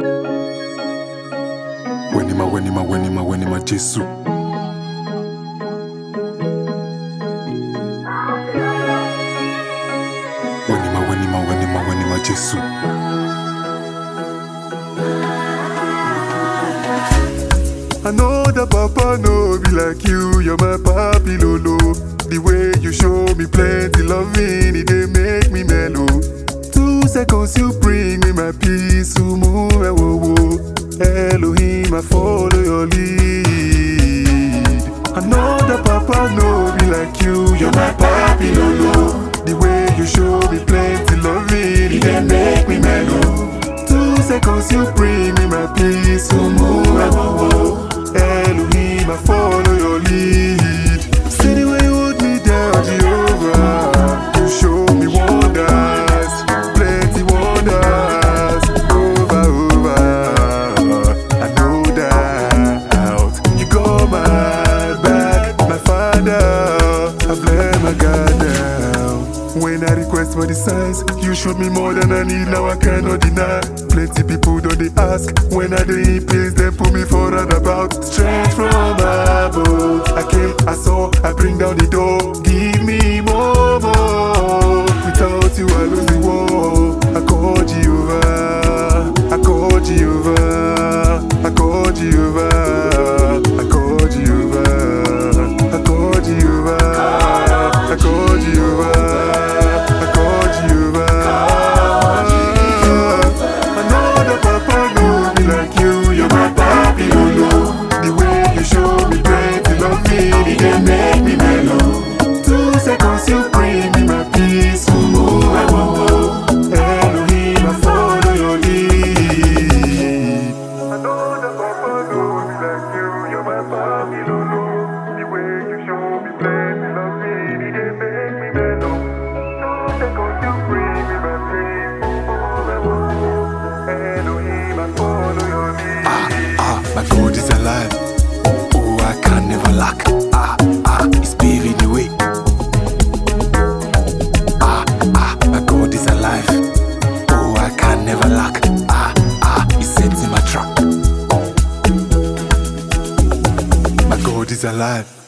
Wenima, wenima, wenima, wenima, Jesu. Wenima, wenima, wenima, wenima, Jesu. I know that Papa no be like you, you're my papi lolo. The way you show me plenty loving, it dey make me mellow. Two seconds you bring me my peace, umu wo wo. Elohim, I follow your lead. I know that Papa no be like you, you're my papi lolo. The way you show me plenty loving, it dey make me mellow. Two seconds you bring me my peace, umu wo wo. Elohim, I follow your lead. See the way you hold me down, Jehovah. You show me wonders, plenty wonders, over, over. I know that you got my back, my father. I've let my guard down. When I request for the signs, you showed me more than I need. Now I cannot deny. Plenty people don't they ask when I dey in pains. They put me for about strength from above. I came, I saw, I bring down the door. Give me more, more. Without you, I lose the war. I call Jehovah. I call Jehovah. I call Jehovah. I call Jehovah. I call Jehovah. I call Jehovah. I call Jehovah. I know that Papa know me like you. You're my papi, lolo. The way you show me plenty love me, it dey make me mellow. Two seconds you bring me my peace. Ooh, I won't Elohim, I follow your lead. I know that Papa know me like you. You're my papi, lolo. The way you show me plenty love me, it dey make me mellow. Two seconds you bring me my peace. Ooh, I won't Elohim, I follow your lead. Ah, my God is alive. Oh, I can never lack. Ah, ah, He's paving the way. Ah, ah, my God is alive. Oh, I can never lack. Ah, ah, He's setting my trap. My God is alive.